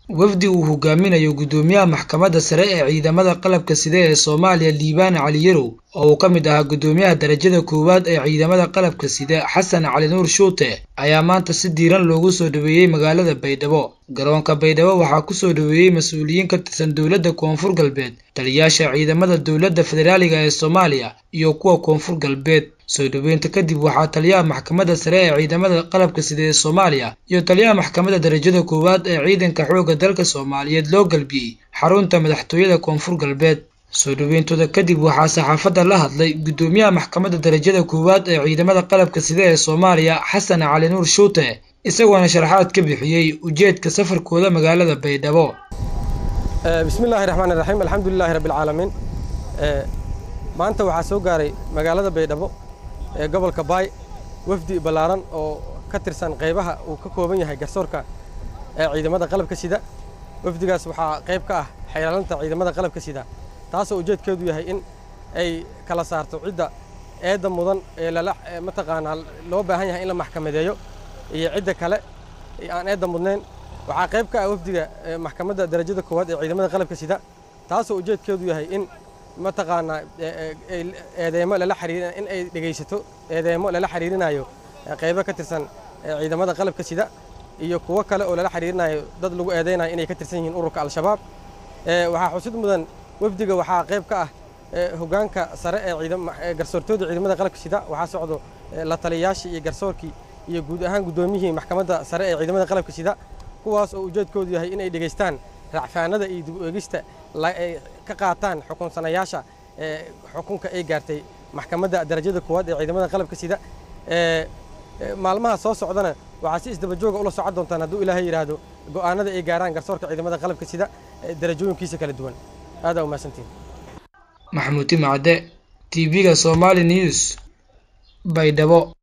wafdi uu hogaaminayo guddoomiyaha maxkamadda sare ee ciidamada qalabka sida ee soomaaliya liibaan cali yarow oo uu ka mid ahaa guddoomiyaha darajada koowaad ee ciidamada qalabka sida xasan cali nuur shuute ayaa maanta si diiran loogu soo dhoweeyey magaalada baydhabo garoonka baydhabo waxaa ku soo dhoweeyey mas-uuliyiin ka tirsan dowladda koonfur galbeed taliyayaasha ciidamada dowladda federaaliga ee soomaaliya iyo kuwa koonfur galbeed soo dhoweynta kadib waxaa taliyaha maxkamadda sare ee ciidamada qalabka sida ee soomaaliya iyo taliyaha maxkamadda darajada koowaad ee ciidanka xoogga dalka soomaaliyeed loo galbiyey xarunta madaxtooyada koonfur galbeed soo dhoweyntooda kadib waxaa saxaafadda la hadlay guddoomiyaha maxkamadda darajada koowaad ee ciidamada qalabka sida ee soomaaliya xasan cali nuur shuute isagoona sharaxaad ka bixiyey ujeedka safarkooda magaalada baydhabo bismi illaahi raxmaan iraxiim alxamdulilaahi rabbialcaalamiin maanta waxaa soo gaaray magaalada baydhabo ee gobolka baay wafdi ballaaran oo ka tirsan qaybaha uu ka kooban yahay garsoorka ee ciidamada qalabka sida wafdigaas waxaa qayb ka ah xeelaalinta ciidamada qalabka sida taasoo ujeedkeedu yahay in ay kala saarto cidda eedda mudan ee lala mataqaanaa loo baahan yahay in la maxkamadeeyo iyo cidda kale aan eedda mudnayn waxaa qayb ka ah wafdiga maxkamadda darajada koowaad ee ciidamada qalabka sida taasoo ujeedkeedu yahay in mataqaanaa eedeemo lala xiriir in ay dhegaysato eedeemo lala xiriirinayo qaybo ka tirsan ciidamada qalabka sida iyo kuwo kale oo lala xiriirinayo dad lagu eedeynayo inay ka tirsan yihiin ururka al-shabaab waxaa xusid mudan wafdiga waxaa qayb ka ah hoggaanka sare ee garsoortooda ciidamada qalabka sida waxaa socdo la taliyayaashii iyo garsoorkii iyo guud ahaan guddoomiyihii maxkamadda sare ee ciidamada qalabka sida kuwaas oo ujeedkoodu yahay inay dhegaystaan racfaanada iyo dib u eegista ay ka qaataan xukunsanayaasha xukunka ay gaartay maxkamadda darajada koowaad ee ciidamada qalabka sida maalmaha soo socdana waxaa si isdabajooga ula socon doontaan hadduu ilaahay yidhaahdo go'aanada ay gaaraan garsoorka ciidamada qalabka sida darajooyinkiisa kala duwan aadaa umahadsantiin maxamuud timacde tv-ga somali news baydhabo